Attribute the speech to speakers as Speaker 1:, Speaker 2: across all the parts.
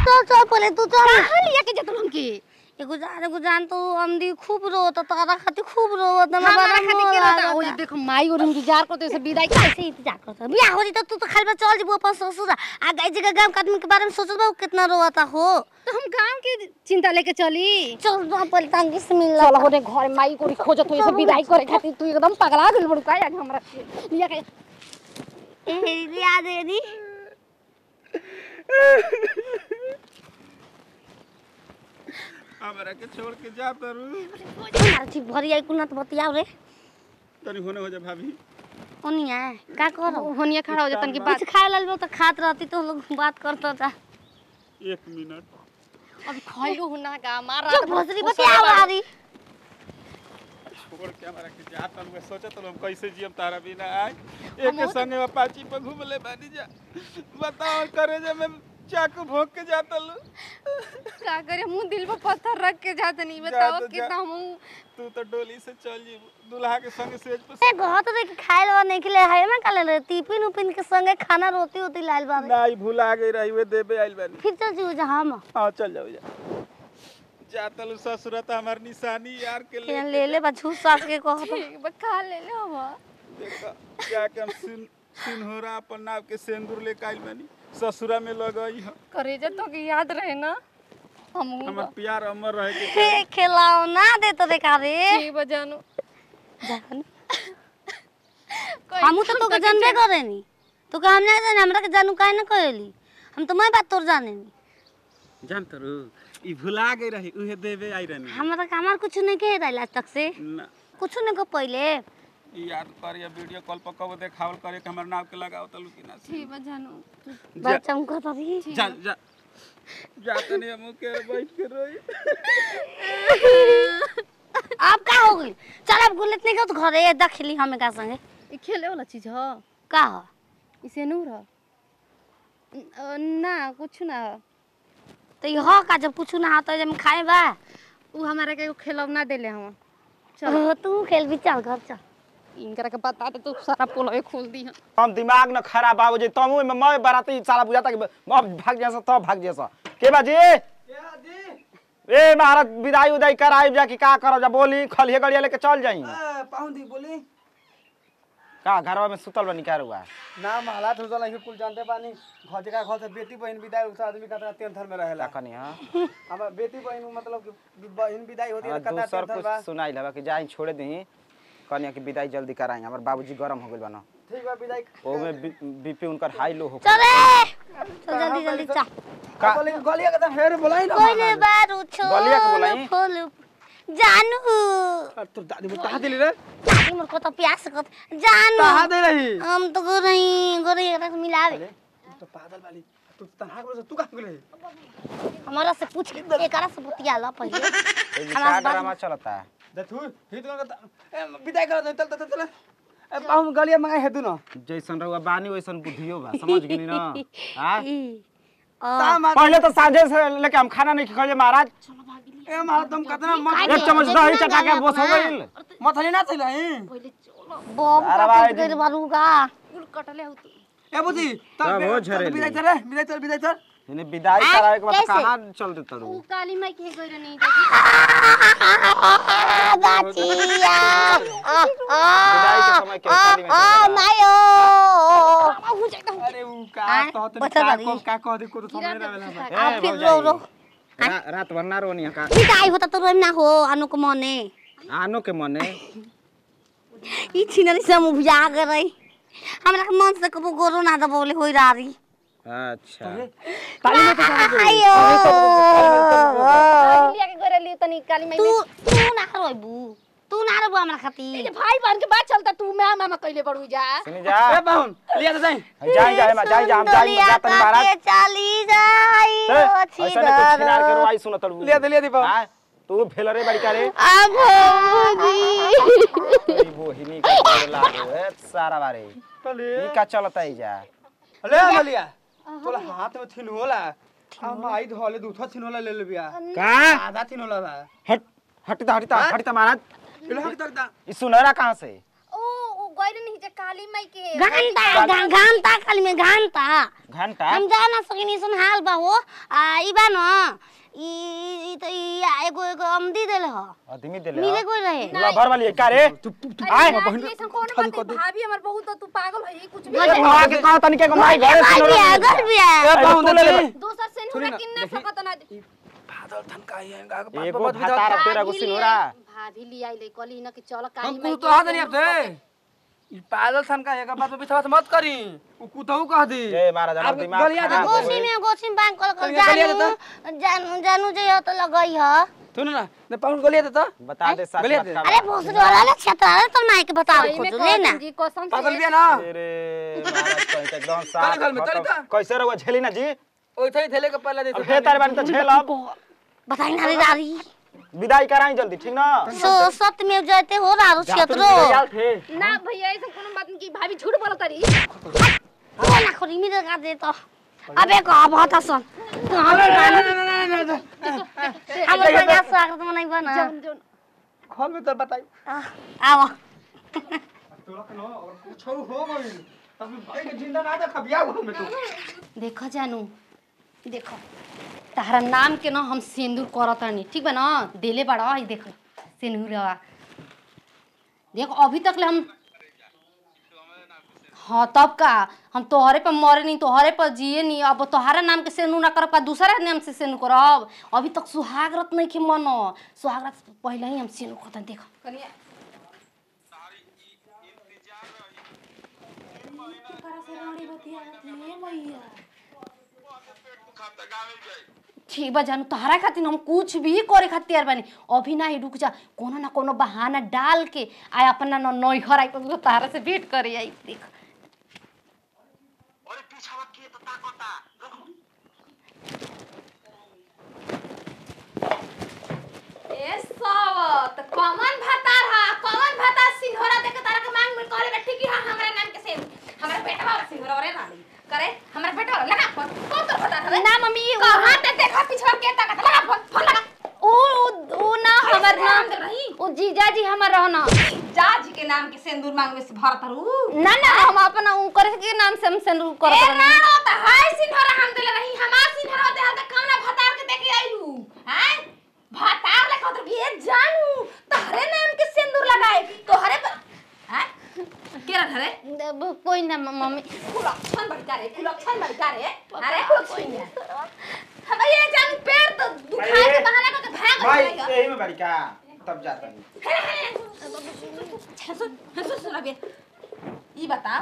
Speaker 1: चल चल पहले तू चल
Speaker 2: कहाँ लिया के जतन हमके
Speaker 1: एगो जान एगो जान तो अमदी खूब रोत तारा खातिर खूब रोत ना
Speaker 2: हमारा खातिर के रहता ओ देखो माई और इंतजार करते से विदाई
Speaker 1: कैसे इंतजार करता बियाह हो जाता तू तो खाली बा चल जीबो अपन ससुर आ गई जगह गांव के आदमी के बारे में सोचत बा उ कितना रोता हो
Speaker 2: तो हम गांव के चिंता लेके चली
Speaker 1: चल वहां पर टांगी से मिल
Speaker 2: चल हो रे घर माई को खोजत हो से विदाई करे खातिर तू एकदम पगला गेल बड़ू का आज हमरा लिया के
Speaker 1: ए याद है नी
Speaker 3: हमरा के छोड़ के जा तरू
Speaker 1: यार ठीक भरी आई कुना तो बतियाओ रे
Speaker 3: तनी होने हो जा भाभी
Speaker 1: ओनिया का करो
Speaker 2: होनिया खड़ा हो जातन की बात
Speaker 1: कुछ खाए लाल तो खात रहती तो लोग बात करता था
Speaker 3: एक मिनट
Speaker 2: अब खइलो हुना का मार
Speaker 1: जो भोसरी बतियाओ आरी
Speaker 3: छोड़ के हमरा के जा तनु सोचत हम कैसे जियम तारा बिना आए एक के संगे अपाची पर घूम ले बानी जा बताओ करे जे मैं चाकू भोंक के जाता लू
Speaker 2: का करे मुंह दिल पे पत्थर रख के जात नहीं
Speaker 3: जा
Speaker 2: बताओ
Speaker 3: तो जा।
Speaker 2: कितना मुंह
Speaker 3: तू तो डोली से चल जी दुल्हा के संगे सेज पर
Speaker 1: ए घत रे के खाए ला नहीं खिले है ना काले रे टिफिन उपिन के संगे खाना रोटी होती लाल बाबे
Speaker 3: नाई भूला गई रही वे देबे आइल बानी
Speaker 1: फिर चल जीव जा हम
Speaker 3: हां चल जाओ जा जा तलू ससुर त हमार निशानी यार के ले
Speaker 1: के ले ले बा झूठ सास के कहत
Speaker 2: ठीक बा खा ले ले हम
Speaker 3: देखा जाके हम सिन सिनहोरा अपन नाव के सेंदूर लेके आइल बानी ससुरा में लगई ह
Speaker 2: करे जा तो की याद रहे ना हम
Speaker 3: हमर प्यार अमर रहे के
Speaker 1: हे खिलाओ ना दे तो रे का रे
Speaker 2: ठीक बा जानू
Speaker 1: हमू तो तोके जानबे करे नी तो का हम ना जाने हमरा के जानू काहे ना कहली हम तो मैं बात तोर जाने नी
Speaker 3: जान तरू ई भुला गई रही उहे देबे आई रहनी
Speaker 1: हमरा का हमार कुछ नहीं कहे रहा आज तक से
Speaker 3: ना
Speaker 1: कुछ नहीं को पहले
Speaker 3: ई याद कर या वीडियो कॉल पर कब देखावल करे कि हमर नाव के लगाओ तलू कि ना
Speaker 2: ठीक बा जानू
Speaker 1: बच्चा को कहता रही
Speaker 3: जा जा जा तनी हम के बैठ के रोई
Speaker 1: अब का हो गई चल अब गुलित नहीं तो घरे दखली हमें का संगे
Speaker 2: ई खेले वाला चीज ह
Speaker 1: का हो
Speaker 2: इसे नूर ह अ, ना कुछ ना ह।
Speaker 1: तो ये हो का जब कुछ ना आता जब खाए बा
Speaker 2: उ हमारा के एगो खिलौना देले हम
Speaker 1: ओ, तू खेल भी चल घर चल
Speaker 2: इनकरा के बता दे तो सारा पोलवे खोल दी हम
Speaker 4: हम दिमाग न खराब बाबू जी तुम में मैं बराती साला बुझाता कि अब भाग जैसा तब भाग जैसा के बाजी ए महाराज विदाई उदाई कराई जा कि का करब जा बोली खलिए गड़िया लेके चल जाई
Speaker 5: पाहुन दी बोली
Speaker 4: का घरवा में सुतल बनी क्या हुआ
Speaker 5: नाम हालात हो जाला कुल जानते बानी घर जगह घर से बेटी बहन विदाई होता आदमी का टेंशन में रहेला
Speaker 4: कनी हां
Speaker 5: हमार बेटी बहन मतलब कि बहन विदाई होती है
Speaker 4: हाँ,
Speaker 5: तो कता
Speaker 4: दूसर
Speaker 5: टेंशन
Speaker 4: कुछ
Speaker 5: बा
Speaker 4: सुनाई लबा कि जाई छोड़े दी कनिया की विदाई जल्दी कराई हमर बाबूजी गरम हो गेल बना
Speaker 5: ठीक बा विदाई
Speaker 4: ओ में बीपी उनकर हाई लो हो
Speaker 1: चल रे चल जल्दी जल्दी चल
Speaker 4: का
Speaker 5: बोले गलिया के तो हेर बोलाई ना
Speaker 1: कोइले बारू छो
Speaker 4: गलिया के बोलाई?
Speaker 1: फूल जानू
Speaker 5: तो दादी वो कहा दिली रे
Speaker 1: दादी मोर को तो प्यास कत जानू
Speaker 5: कहा दे रही
Speaker 1: हम तो गो रही गो रही एकरा से मिलावे
Speaker 5: तू तो पागल वाली तू तनहा के तू कहां गेले
Speaker 1: हमारा से पूछ एकरा से बतिया ला पहले
Speaker 4: ए जी का ड्रामा चलता है
Speaker 5: देखू ही तो ए विदाई कर चल चल चल ए पाहुन गलिया मंगाई हे तू ना
Speaker 4: जैसन रहुआ बानी वैसन बुद्धियो बा समझ गेनी ना हां
Speaker 5: ता मार
Speaker 4: पहले तो साझे से लेके हम खाना नहीं खाए महाराज
Speaker 5: ए मार तुम कितना मत
Speaker 4: एक चम्मच दही चटा के बस हो गइल
Speaker 5: मथली ना चल रही
Speaker 1: बम
Speaker 4: अरे
Speaker 1: का
Speaker 4: भाई,
Speaker 1: टूट गइल बारूगा
Speaker 2: कुल कटले हो तू
Speaker 5: ए बुद्धि
Speaker 4: तब हो झरेली।
Speaker 5: विदाई चल रे विदाई चल विदाई चल
Speaker 4: इन्हें विदाई
Speaker 1: आ,
Speaker 4: करावे के बाद
Speaker 1: कैसे?
Speaker 4: कहां चल देता
Speaker 2: उ
Speaker 4: रू
Speaker 2: काली माई के गइल नहीं
Speaker 1: गाचिया
Speaker 4: विदाई के समय के खाली में
Speaker 1: आ मायो
Speaker 2: हो जाएगा
Speaker 5: अरे ऊ का
Speaker 1: आय,
Speaker 5: तो तनी
Speaker 1: बता
Speaker 5: का
Speaker 1: बारी।
Speaker 5: को का कह दे को तो समझ ना आवेला
Speaker 1: आ फिर रो रो
Speaker 4: रात भर ना रोनी का
Speaker 1: विदाई होता तो रोम ना हो अनु को मने
Speaker 4: आनो के मने
Speaker 1: ई छिनरी से मुंह बुझा गए रही हमरा के मन से कबो गोरो ना दबोले होई रारी
Speaker 4: अच्छा
Speaker 5: ताली में तो समझ
Speaker 1: आयो
Speaker 2: लिया के गइल लिए तनी काली माई
Speaker 1: तू तू ना रोइबू तू ना रोबू हमरा खातिर
Speaker 2: में भाई बहन के बात चलता तू मैं मामा कइले बड़ू जा
Speaker 4: सुनी जा
Speaker 5: ए पाहुन लिया तो जाई
Speaker 4: जाई जाई मा जाई जा हम जाई जा तनी महाराज
Speaker 1: के चली जाई
Speaker 4: ए,
Speaker 1: ओ
Speaker 4: ऐसा नहीं कुछ छिनार के रोई सुनो तड़ू
Speaker 5: लिया दे लिया दे पाहुन
Speaker 4: हां तू भेलरे बड़ी का रे
Speaker 1: अब होगी
Speaker 4: तेरी बोहिनी के गोड़ लागो ए सारा बारे
Speaker 5: चले
Speaker 4: ई का चलता है जा
Speaker 5: ले मलिया तोला हाथ में थिन होला हम आई धोले दूठा थिन होला ले ले बिया
Speaker 4: का
Speaker 5: आधा थिन होला बा
Speaker 4: हट हटता हटता हटता महाराज
Speaker 5: ले हट तक दा
Speaker 4: ई सुनहरा कहां से
Speaker 2: ओ ओ गइल नहीं जे काली माई के
Speaker 1: घंटा घा- घंटा खाली में घंटा
Speaker 4: घंटा
Speaker 1: हम जा ना सकिनी सुन हाल बा हो आ ई बा न ई ई त ई एगो एगो अमदी देले ह
Speaker 4: आदमी देले
Speaker 1: मिले कोई रहे
Speaker 4: लभर वाली है का रे
Speaker 2: आए ऐसा कौन बात है? भाभी हमर बहुत तू पागल है कुछ भी
Speaker 4: ए मां के कहा तनी के माई घर
Speaker 1: भाई
Speaker 4: सुनो
Speaker 1: बिया घर बिया
Speaker 4: ए पाऊं दे ले
Speaker 2: दोसर से
Speaker 5: सुनी
Speaker 2: नहीं
Speaker 5: ना,
Speaker 2: किन्ना
Speaker 5: देखी।
Speaker 2: सकत ना
Speaker 5: बादल थनका है गा
Speaker 4: एगो भातार तेरा गो सिनोरा
Speaker 2: भाभी ले आई ले कली ना कि चल काली
Speaker 5: हम
Speaker 2: माई
Speaker 5: कुछ तो हाथ नहीं आपसे ई बादल थनका है का बात पे विश्वास मत करी उ कुतहू कह दी
Speaker 4: जय महाराज हमर
Speaker 5: आप
Speaker 4: दिमाग
Speaker 5: गलिया
Speaker 4: खराब
Speaker 5: दे-
Speaker 4: हो
Speaker 1: गोसी
Speaker 4: गई।
Speaker 1: में गोसी में बैंक कल
Speaker 5: कल गलिया
Speaker 1: जानू जानू जानू जे हो तो लगई ह
Speaker 5: सुन ना ने पाउन गलिया दे तो
Speaker 4: बता दे सच
Speaker 5: गलिया
Speaker 4: बात
Speaker 5: दे।
Speaker 4: का
Speaker 1: अरे भोसड़ी वाला ना छतरा है तो माई के बता
Speaker 2: सही में
Speaker 1: खोजो ले ना
Speaker 2: जी कसम
Speaker 5: पागल
Speaker 2: से
Speaker 5: बिया ना
Speaker 4: अरे महाराज कहीं तो एकदम साफ
Speaker 5: घर में,
Speaker 4: खत्म।
Speaker 5: तरी त।
Speaker 4: कैसे रहुआ झेली ना जी
Speaker 5: ओइथे ही थेले के पहले दे
Speaker 4: अब हे तारे बानी तो झेल अब
Speaker 1: बताई ना रे दादी
Speaker 4: विदाई कराई जल्दी ठीक ना
Speaker 1: सो सत्य में जयते हो रारो क्षेत्रो
Speaker 4: याल थे
Speaker 2: ना भैया ऐसा कोनो बात नहीं कि भाभी झूठ बोलत रही
Speaker 1: ओ ना खोरी mi का दे तो अबे का बहुत आसान हम हम का स्वागत मनाई बना
Speaker 2: जौन जौन
Speaker 5: खोल में तो बताई
Speaker 1: आओ
Speaker 5: कुछ हो गई तब भाई के जिंदा ना देख बिया घर में तू
Speaker 2: देखो जानू देखो तारा नाम के ना हम सिंदूर करतानी ठीक बा ना देले बड़ा ई देखो सिंदूरवा देखो अभी तक ले हम हाँ तब का हम तोहरे पे मरे नहीं तोहरे पर जिए नहीं अब तोहरा नाम के सेनू ना करब का दूसरा नाम से सेनू करब अभी तक सुहागरत नहीं के मन सुहागरत से पहले ही हम सेनू करतन देखो कनिया ठीक बा जानू तोहरा खातिर हम कुछ भी करे खातिर बानी अभी ना ही रुक जा कोनो ना कोनो बहाना डाल के आय अपना न नैहर आई तो तोहरा से भेंट करे आई देख ए सावत कमन भातार हा कमन भातार सिंघोरा देख तारा के मांग में कहले बैठी कि हां हमरा नाम के से हमरा बेटा वाला सिंघोरा रे रानी करे हमरा बेटा वाला लगा फोन कौन तो भातार हवे ना मम्मी कहां ते देखा पिछवा के तक लगा फोन फोन लगा ओ ओ ना हमर नाम ओ जीजा जी हमर रहना
Speaker 6: जाज के नाम के सिंदूर मांगवे से भरत रू
Speaker 2: ना ना हम अपना उ करे के नाम से हम सेंदूर
Speaker 6: ए
Speaker 2: करत
Speaker 6: ना
Speaker 2: रहनी
Speaker 6: होता हाय सिंहरा हम देले रही हमार सिंहरा दे हाथ कौना भतार के देके आइलू हैं भतार ले कहत ये जानू तोहरे नाम के सिंदूर लगाए तोहरे पर हैं केरा धरे
Speaker 2: ब- कोई ना म- मम्मी
Speaker 6: कुलक्षण बढ़ता रे कुलक्षण बढ़ता रे अरे कुलक्षण हम ये जानू पेड़ तो दुखाए के बहाना करके भाग
Speaker 4: भाई
Speaker 6: जाएगा
Speaker 4: यही में बड़ी का तब जाता नहीं
Speaker 6: सुन सुन सुन अबे ई बता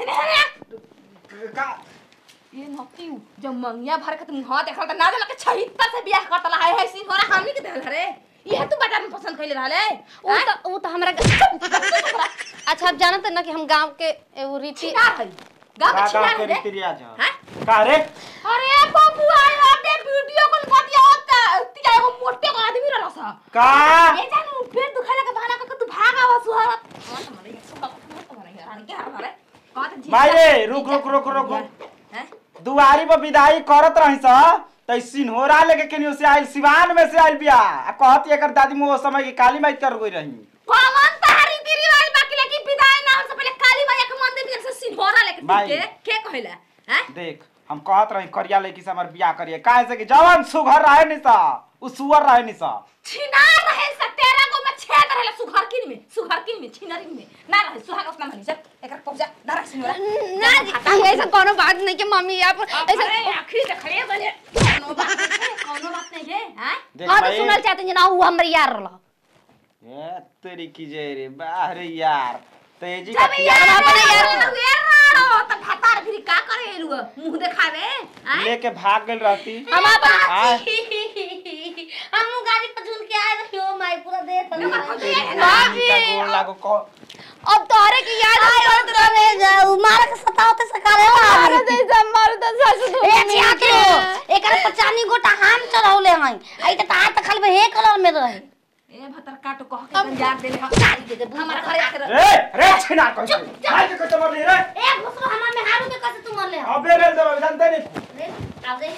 Speaker 4: का
Speaker 6: ये नतियू जब मंगिया भर के तुम हां देखल त ना देला के छहित्तर से बियाह करतला है है सिंह होरा हमनी के देल रे ये तू बटा में पसंद कइले रहले
Speaker 2: उ त उ त हमरा अच्छा आप जानत ना कि हम गांव के एगो रीति
Speaker 6: छिना है गांव
Speaker 4: का
Speaker 6: में छिना
Speaker 4: का के
Speaker 6: है रे
Speaker 4: रीति रिवाज है
Speaker 6: हैं
Speaker 4: का रे
Speaker 6: अरे बाबू आए अपने वीडियो कॉल कर दिया होता तिया एगो मोटे को आदमी रहला सा
Speaker 4: का
Speaker 6: ये जानू पेट दुखाला के बहाना करके तू भाग आवा सुहारा कौन मरे सुबह को मरे रानी के हाल रे कौन तो
Speaker 4: भाई रे रुक रुक रुक रुक रुक
Speaker 6: हैं
Speaker 4: दुआरी पर विदाई करत रही स त सिन्होरा लेके केनियो से आइल सिवान में से आइल बिया आ कहती एकर दादी मुँह समय की काली माई कर गई रही
Speaker 6: कौन तारी रीति रिवाज बाकी लेकिन विदाई ना हो से पहले काली मैया के मंदिर में से सिंहोरा लेके
Speaker 4: भाई।
Speaker 6: के के कहला हैं
Speaker 4: देख हम कहत रही करिया लड़की से हमार बियाह करिए काहे से कि जवान सुघर रहे निसा उ सुअर रहे निसा
Speaker 6: छिना रहे से तेरा को में छेद रहे सुघर किन में सुघर किन में छिनरी में ना रहे सुहाग उसना मनी जब एकर कब्जा ना रहे सिंहोरा
Speaker 2: ना जी ऐसा कोनो बात नहीं कि मम्मी आप ऐसा
Speaker 6: अरे आखिर देखले बने कोनो बात नहीं कोनो बात नहीं रे हैं
Speaker 4: देख
Speaker 2: हाँ तो
Speaker 4: भाई
Speaker 2: सुनल चाहते हैं ना उ हमर यार रहला
Speaker 4: ए तेरी की जय रे बाहर यार तेजी का
Speaker 6: जब यार
Speaker 4: पिया
Speaker 6: अपने यार तो यार राड़ो तो भातार फिर का करे एलु मुंह देखावे हैं
Speaker 4: लेके भाग गेल रहती
Speaker 1: हम
Speaker 4: आय।
Speaker 1: हम गाड़ी पर झूल के आए रही हो माई पूरा देर तक
Speaker 4: भाभी गोल लागो को
Speaker 2: अब तोहरे की याद
Speaker 1: करत रहे जाऊ मार के सतावते सकारे
Speaker 2: मारो जैसा मारो तो सस दो
Speaker 1: ए छिया के एकर पचानी गोटा हम चढ़ौले हई आई त ता त खाली हे कलर में रहे
Speaker 6: ए भतर काटो कह के गंजार देले हम गाड़ी दे दे हमारा घरे आके रह
Speaker 4: रे रे छिना कैसे भाई के कते मरली रे
Speaker 1: ए घुसरो हमार में हारू के कैसे तू मरले हो
Speaker 4: अबे रे दे जानते नहीं
Speaker 1: रे आओ रे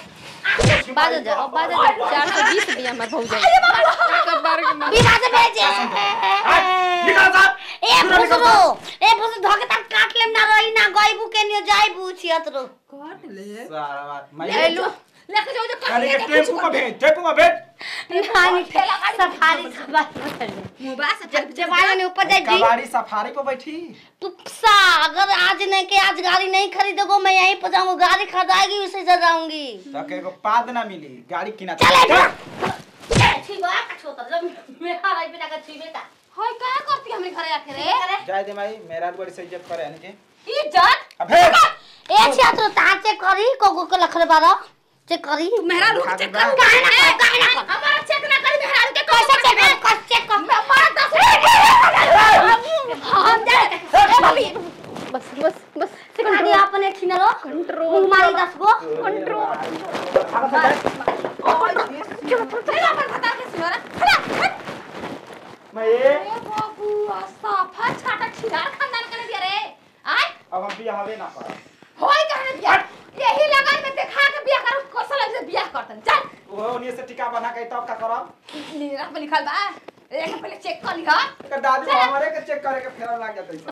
Speaker 6: बाजा जा अब बाजा जा चार सौ बीस रुपया हमार भौज एक बार के मार
Speaker 1: विवाह से भेजे
Speaker 4: निकल साहब
Speaker 1: ए फुसरो ए फुसरो धके तक काट लेम ना रही ना गइबू के नियो जाइबू छियतरो
Speaker 2: काट ले
Speaker 4: सारा बात मैं
Speaker 2: ले लो लेके जाओ जो
Speaker 4: अरे के टेम्पू को भेज टेम्पू को भेज
Speaker 1: पानी सफारी सफारी
Speaker 2: मुंबई से चल
Speaker 1: जवान ने ऊपर जाई जी
Speaker 4: कबाड़ी सफारी पे बैठी
Speaker 1: तू सा अगर आज नहीं के आज गाड़ी नहीं खरीदोगे मैं यहीं पर जाऊंगी गाड़ी खरीदाएगी उसे से जाऊंगी
Speaker 4: तक एगो पाद ना मिली गाड़ी किना
Speaker 1: चले
Speaker 4: चल।
Speaker 1: ठीक है का छोटा जब मेरा राई बिना का छीबे का
Speaker 2: होय का करती हमरे घरे आके रे
Speaker 4: जाए दे माई मेरा बड़ी से इज्जत करे यानी के
Speaker 2: इज्जत
Speaker 4: अबे
Speaker 1: ए छात्र ता चेक करी कोको के लखरे बारा चेक करी
Speaker 2: मेहरा लोग चेक कर
Speaker 1: काहे ना कर काहे ना कर
Speaker 2: हमारा चेक ना करी मेहरा के
Speaker 1: कैसे चेक कर कस चेक कर
Speaker 2: मैं मार दस हम जा ए भाभी
Speaker 6: बस बस बस
Speaker 1: गाड़ी अपने खिनलो
Speaker 6: कंट्रोल
Speaker 1: मारी दस गो
Speaker 2: चल अपन बता के सिनोरा खड़ा
Speaker 4: मैं ये
Speaker 2: ए बाबू साफा छाटा खिलार खानदान करे दिया रे आय
Speaker 4: अब हम बिया हवे ना कर
Speaker 2: होय कहने दिया यही लगन में देखा के बियाह करो कोसल से बियाह करतन चल
Speaker 4: वो उन्हीं से टिका बना के तब का करब
Speaker 2: नीरा पे लिखल बा एक पहले चेक कर लिहा
Speaker 4: एकर दादी हमारे के चेक करे के फेरा लाग जाते